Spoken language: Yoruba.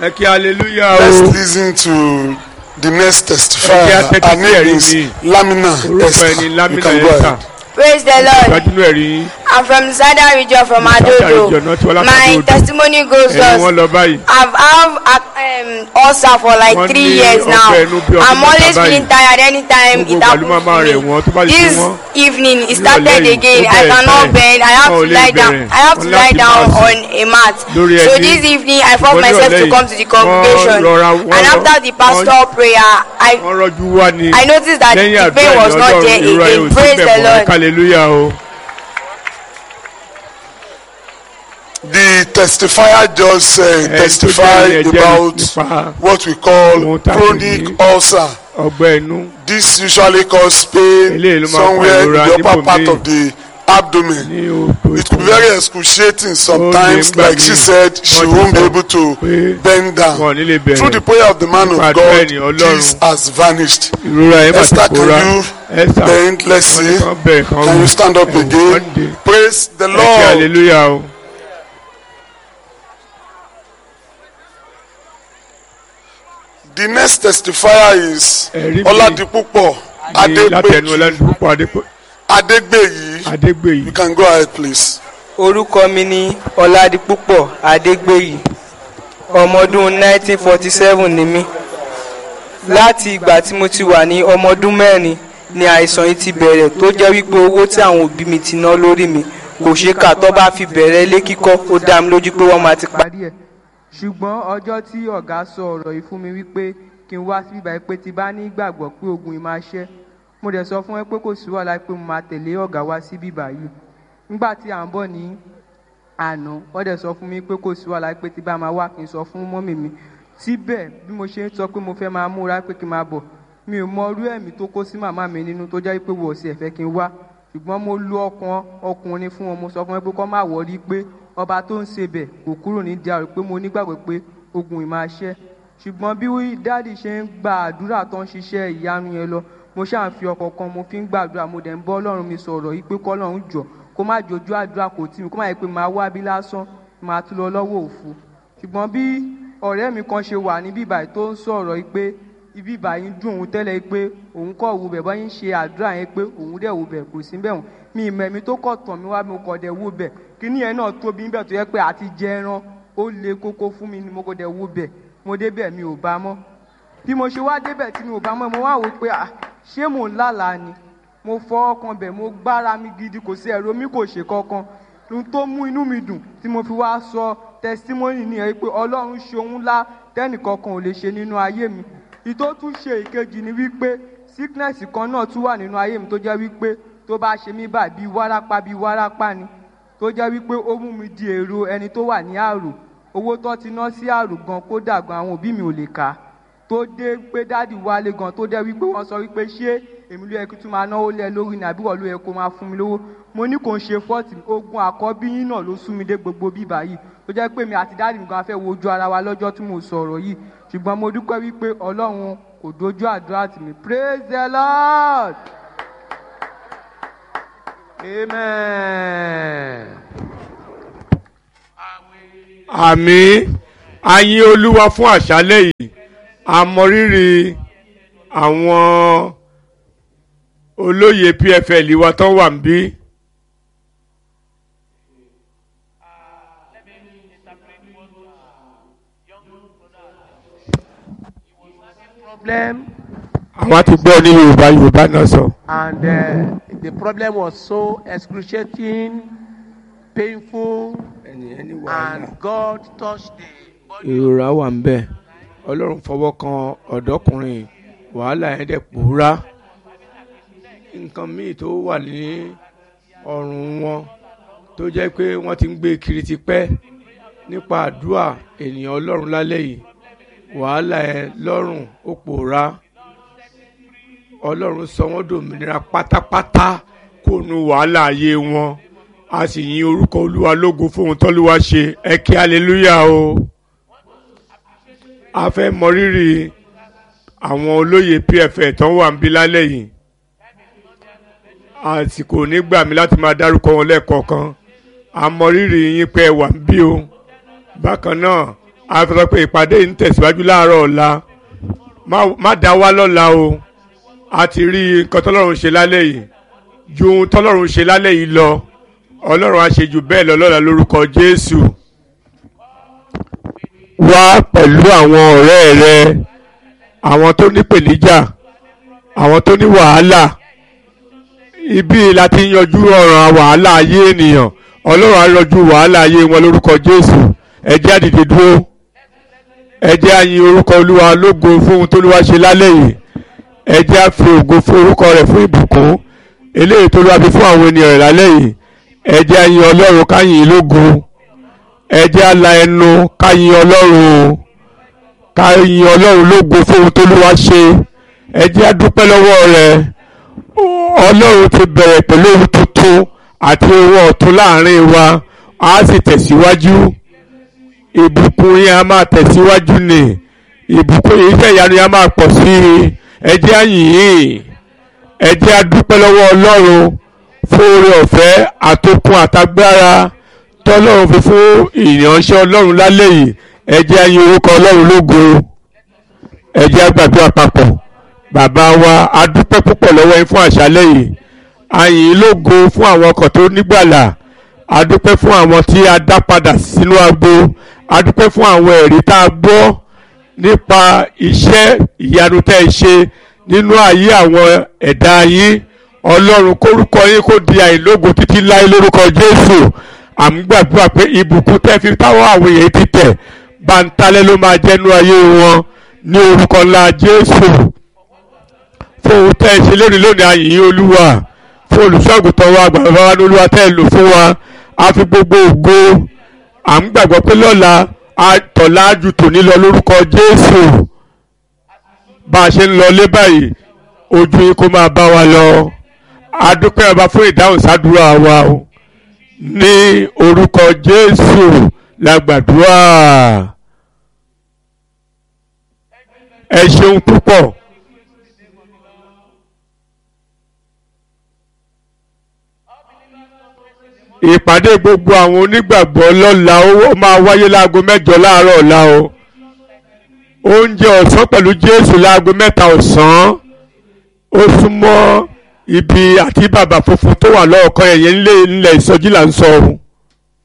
ẹ kí hallelujah Let's o listen to the next Ẹ jẹ́ testifier. atẹ́tí Her sí name ẹ̀rí is mi. Lamina orúkọ Esther. ẹni You lamina can go esther ahead. Praise the Lord. gbajúmọ̀ ẹ̀rí yín I'm from Sada region from Sada Adodo. region, not Wala My Adodo. testimony goes ẹni wọn thus. lọ báyìí I've have um, ulcer for like Wọ́n three ní years now. ọgbẹ́ inú bí ọdún I'm mẹ́ta always báyìí. feeling tired anytime Gbogbo it ìgbà ló happens máa máa rẹ̀ wọ́n, tó to bá me. ti This sún wọ́n. evening it Nírọ̀lẹ́ started yìí, again. ó I bẹ̀rẹ̀ cannot báyìí. bend. I have Wọn ò to lè lie down. bẹ̀rẹ̀. I have to Wọ́n lie láti down máa on a mat. Lórí So ẹbí. this evening I forced Ṣùgbọ́n myself to nírọ̀lẹ́ come yìí, to the wọ́n congregation. rọra- wọ́n And rọ- after the pastor prayer, I wọ́n rọ́jú wá ní I noticed that lẹ́yìn the pain àdúrà was not there ìrora ẹ̀ ò again. sí Praise bẹ̀ the mọ́ Lord. hallelujah o. The testifier just uh, tó jẹ́ testified ẹ̀jẹ̀ about nípa what we call Ohun tá a pè chronic ní- ulcer. ọgbẹ́ inú This usually cause pain Eléyìí ló máa ń fa somewhere in ìrora the upper níbòmíì. part of the abdomen. ní oko It could be very excruciating sometimes. nígbà Like she míì. said, she Wọ́n ti won't be sọ able to pé bend wọn ò down. ní lè bẹ̀rẹ̀ Through the prayer of the man Nípa of àdúrà God, ènìyàn Ọlọ́run. this has vanished. ìrora ẹ̀ máa ti Esther, pòórá can you Esther bend? Let's wọ́n ní see. kán bẹ̀rẹ̀ kán Can wù. you stand up Ẹ wù, wọ́n again? dìde. Praise the ẹ kí Lord. hallelujah o. The next testifier is Ẹ̀rí mi Oladipupo ní látẹnu Adegbeyi. ọlọ́dúnrún Adépọ̀- Adegbeyi. Adégbèyí You can go ahead, please. orúkọ mi ní ọládipúpọ̀ adégbèyí ọmọ ọdún 1947 ni mí láti ìgbà tí mo ti wà ní ọmọ ọdún mẹ́rin ni àìsàn yìí ti bẹ̀rẹ̀ tó jẹ́ wípé owó tí àwọn òbí mi ti ná lórí mi kò ṣe kà tó bá fi bẹ̀rẹ̀ ilé kíkọ́ ó dá mi lójú pé wọ́n máa ti parí ẹ̀. ṣùgbọ́n ọjọ́ tí ọ̀gá sọ ọ̀rọ̀ yìí fún mi wípé kí n wá síbí báyìí pé ti bá ní ìgbàgbọ́ pé ogun yìí máa ṣẹ́ mo dẹ̀ sọ fún ẹ pé kò sí wàhálà pé mo máa tẹ̀lé ọ̀gá wá síbí báyìí nígbà tí à ń bọ̀ ní àná wọ́n dẹ̀ sọ fún mi pé kò sí wàhálà pé tí bá máa wá kí n sọ fún mọ́mì mi síbẹ̀ bí mo ṣe ń sọ pé mo fẹ́ máa múra pé kí n máa bọ̀ mi ò mọ irú ẹ̀mí tó kó sí màmá mi nínú tó jẹ́ pé wọ́n sì ẹ̀fẹ́ kí n wá ṣùgbọ́n mo lu ọkàn ọkùnrin fún wọn mo sọ fún wọn pé kọ́ máa wọrí pé ọba tó ń ṣe bẹ̀ kò kúrò ní diarò pé mo nígbàgbọ́ pé ogun ì máa ṣẹ́ ṣùgbọ́n bí dáàdì ṣe ń gba àdúrà tó ń ṣiṣẹ́ ìyanu yẹn lọ mo ṣáà ń fi ọkọ̀ kan mo fi ń gbàdúrà mo dẹ̀ ń bọ́ ọlọ́run mi sọ̀rọ̀ yìí pé kọ́lọ́run jọ kó má jojú àdúrà kò tí mi kó má yẹ pé máa wá bí lásán máa tún lọ lọ́wọ́ òfu ṣùgbọ́n bí ọ̀rẹ́ mi kan ṣe wà ní bíbà tó ń sọ̀rọ̀ yìí pé ibi ìbàyín dùn òun tẹ́lẹ̀ pé òun kọ̀ wù bẹ̀ bọ́yìn ṣe àdúrà yẹn pé òun dẹ̀ wù bẹ̀ kò sí bẹ̀ wọ̀n mi ìmọ̀ ẹ̀mí tó kọ̀ tàn mí wá mi kọ̀ dẹ̀ wù bẹ̀ kíní yẹn náà tóbi níbẹ̀ tó yẹ pé àti jẹ ẹran ó le kókó fún mi ni mo kọ̀ dẹ̀ wù bẹ̀ mo débẹ̀ mi ò bá mọ́ bí mo ṣe wá débẹ̀ tí mi ò bá mọ́ mo wá wò pé à ṣé mò ń lálàá ni mo fọ ọkàn bẹ̀ mo gbára mi gidi kò sí ẹ̀rọ mi kò ṣe kankan ohun tó mú inú mi dùn tí mo fi wá sọ testimony nìyẹn pé ọlọ́run ṣe ohun ńlá tẹ́nìkankan ò lè ṣe nínú ayé mi ìtó tún ṣe ìkejì ni wípé sickness kan náà tún wà nínú ayé mi tó jẹ́ wípé tó bá ṣe mí báyìí bíi wárápá bíi wárápá ni tó jẹ́ wípé ó mú mi di èrò ẹni tó wà ní àrò owó tó ti ná sí àrò gan kódà gan àwọn òbí mi ò lè kà á tó dé pé dáàdì wálé gan tó dẹ́ wípé wọ́n sọ wípé ṣé èmi ló yẹ kí tún máa náwó lẹ lórí ni àbí wọ́n ló yẹ kó máa fún mi lówó mo ní kò ń ṣe fọ́ọ̀tì ogun àkọ́bí yín náà ló sún mi dé gbogbo bíbá yìí tó jẹ́ pé mi àti dáàdì mi gan fẹ́ wojú ara wa lọ́jọ́ tí mo sọ̀rọ̀ yìí ṣùgbọ́n mo dúpẹ́ wípé ọlọ́run kò dojú àdúrà tì mí praise the lord. Amen. àmì ayin olúwa fún àṣálẹ́ yìí àmọrírì àwọn olóyè pfl wa tán wà ń bí. Problem àwọn ti gbọ́ ní yorùbá yorùbá náà sọ. and uh, the problem was so excruciating, painful, and God touched the body. ìrora wà ń bẹ̀ ọlọ́run fọwọ́ kan ọ̀dọ́kùnrin wàhálà yẹn dẹ̀ pòórá nǹkan míì tó wà ní ọrùn wọn tó jẹ́ pé wọ́n ti ń gbé kiri tipẹ́ nípa àdúrà ènìyàn ọlọ́run lálẹ́ yìí wàhálà yẹn lọ́rùn ó pòórá ọlọ́run sọ wọ́n dòmìnira pátápátá kó nu wàhálà ayé wọn a sì yin orúkọ olúwa lógo fóun tọ́lúwa ṣe ẹ kí hallelujah o a fẹ́ mọrírì àwọn olóyè pfl tán wà ń bí lálẹ́ yìí àsìkò nígbà mi láti máa dárúkọ wọn lẹ́ẹ̀kọ̀ọ̀kan a mọrírì yín pé ẹ wà ń bí o bákan náà a fi sọ pé ìpàdé yìí ń tẹ̀síwájú láàárọ̀ ọ̀la má- má dá wá lọ́la o a ti rí nǹkan tọ́lọ́run ṣe lálẹ́ yìí ju ohun tọ́lọ́run ṣe lálẹ́ yìí lọ ọlọ́run á ṣe jù bẹ́ẹ̀ lọ lọ́la lórúkọ jésù. wá pẹ̀lú àwọn ọ̀rẹ́ rẹ àwọn tó ní pèníjà àwọn tó ní wàhálà ibi la ti ń yanjú ọ̀ràn wàhálà ayé ènìyàn ọlọ́run á yanjú wàhálà ayé wọn lórúkọ jésù ẹ jẹ́ á dìde dúró ẹ jẹ́ á yin orúkọ olúwa lógo fún ohun tó olúwa ṣe lálẹ́ yìí ẹ jẹ́ á fi ògo fún orúkọ rẹ̀ fún ìbùkún eléyìí tó olúwa fi fún àwọn ènìyàn rẹ̀ lálẹ́ yìí ẹ jẹ́ á yin ọlọ́run ká yìn ín lógo ẹ jẹ́ á la ẹnu ká yin ọlọ́run ká yin ọlọ́run lógo fún ohun tó olúwa ṣe ẹ jẹ́ á dúpẹ́ lọ́wọ́ rẹ̀ ọlọ́run ti bẹ̀rẹ̀ pẹ̀lú ohun tuntun àti ohun ọ̀tun láàrin wa á sì tẹ̀síwájú ìbùkún yẹn a máa tẹ̀síwájú ni ìbùkún yìí iṣẹ́ ìyanu yẹn a máa pọ̀ sí i ẹ jẹ́ á yìn ín ẹ jẹ́ á dúpẹ́ lọ́wọ́ ọlọ́run fún oore ọ̀fẹ́ àtòkun àtagbára tọ́lọ́run fi fún ìránṣẹ́ ọlọ́run lálẹ́ yìí ẹ jẹ́ á yin orúkọ ọlọ́run lógo ẹ jẹ́ á gbàdúrà papọ̀ bàbá wa a dúpẹ́ púpọ̀ lọ́wọ́ yín fún àṣálẹ́ yìí a yìn ín lógo fún àwọn ọkọ̀ tó nígbàlà a dúpẹ́ fún àwọn tí a dá padà sínú agbo a dúpẹ́ fún àwọn ẹ̀rí tá a gbọ́ nípa iṣẹ́ ìyanu tẹ́ ẹ ṣe nínú ayé àwọn ẹ̀dá yín ọlọ́run kórúkọ yín kó di àìlógo títí láé lórúkọ jésù àmúgbàdúrà pé ìbùkún tẹ́ fi táwọn àwọn èèyàn ti tẹ̀ báńtálẹ́ ló máa jẹ́nu ayé wọn ní orúkọ ńlá jésù fún ohun tẹ́ ẹ ṣe lónìí lónìí ayìnyín olúwa fún olùṣọ́àgùtàn wa bàbá wa ní olúwa tẹ́ ẹ lò fún wa a fi gbogbo ògo à ń gbàgbọ́ pé lọ́la àtọ̀lá ju tòní lọ lórúkọ jésù bá a ṣe ń lọ lé báyìí ojú yín kó máa bá wa lọ a dúpẹ́ ọba fún ìdáhùn sádúrà wa o ní orúkọ jésù la gbàdúrà ẹ ṣeun púpọ̀. ìpàdé gbogbo àwọn onígbàgbọ́ lọ́la ó máa wáyé láago mẹ́jọ láàárọ̀ ọ̀la o oúnjẹ ọ̀sán pẹ̀lú jésù láago mẹ́ta ọ̀sán ó súnmọ́ ibi àti bàbà funfun tó wà lọ́ọ̀kan ẹ̀yẹ ńlẹ̀ ìsọjí là ń sọ ohun